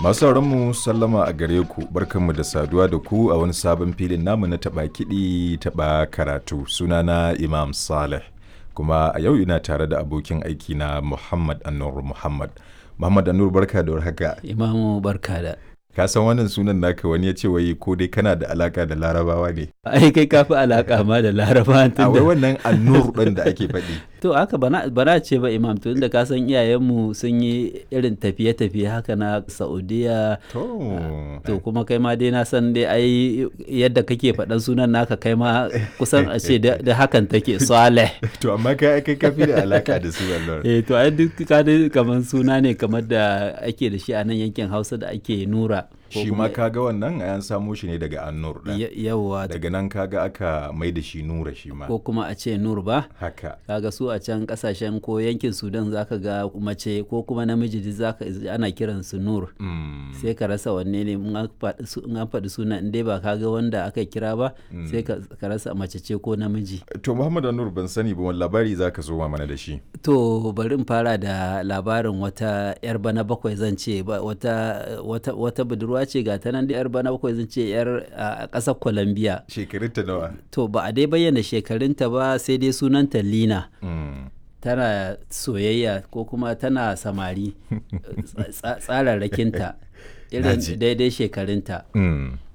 Masu mu sallama a gare ku barkanmu da saduwa da ku a wani sabon filin namu na taɓa kiɗi taɓa karatu sunana Imam Saleh kuma a yau ina tare da abokin aiki na Muhammad Anur Muhammad. Muhammad Anur barka da warhaka. Imamu barka da. Ka san wannan sunan naka wani ya ce wai ko dai kana da alaka da larabawa ne. Ai kai ka fi alaka ma da laraba A wai wannan Anur ɗin da ake faɗi. To haka bana bana ce ba imam to inda ka san iyayenmu sun yi irin tafiye-tafiye haka na Saudiya To. to kuma kai ma dai na san dai ai yadda kake faɗan sunan naka kai ma kusan a ce da da hakan take Saleh. To amma kai kai ka fi da alaka da su Allah. Eh to ai duk ka dai kamar suna ne kamar da ake da shi a nan yankin Hausa da ake nura. ko Shi kuma- ma kaga wannan an samo shi ne daga Anur ɗin. Ya- Yawwa Daga nan kaga aka mai da shi Nura shi ma. ko kuma a ce nur ba. Haka. kaga su a can kasashen ko yankin sudan zaka ga mace ko kuma namiji duk zaka ana kiran su nur Mm. sai ka rasa wanne ne in an faɗi su- in an faɗi suna in dai ba ka ga wanda aka kira ba sai ka ka rasa mace ce ko namiji To Muhammad Anur ban sani ba wani labari za ka zo mana da shi. to bari in fara da labarin wata yar bana bakwai zan ce ba- wata wata wata budurwa ce ga ta nan da yar bana bakwai zan ce yar a ƙasar Colombia Shekarunta nawa? to ba a dai bayyana shekarunta ba sai dai sunanta Lina Mm. tana soyayya ko kuma tana samari tsa- tsararrakinta irin Naji. daidai shekarunta Mm.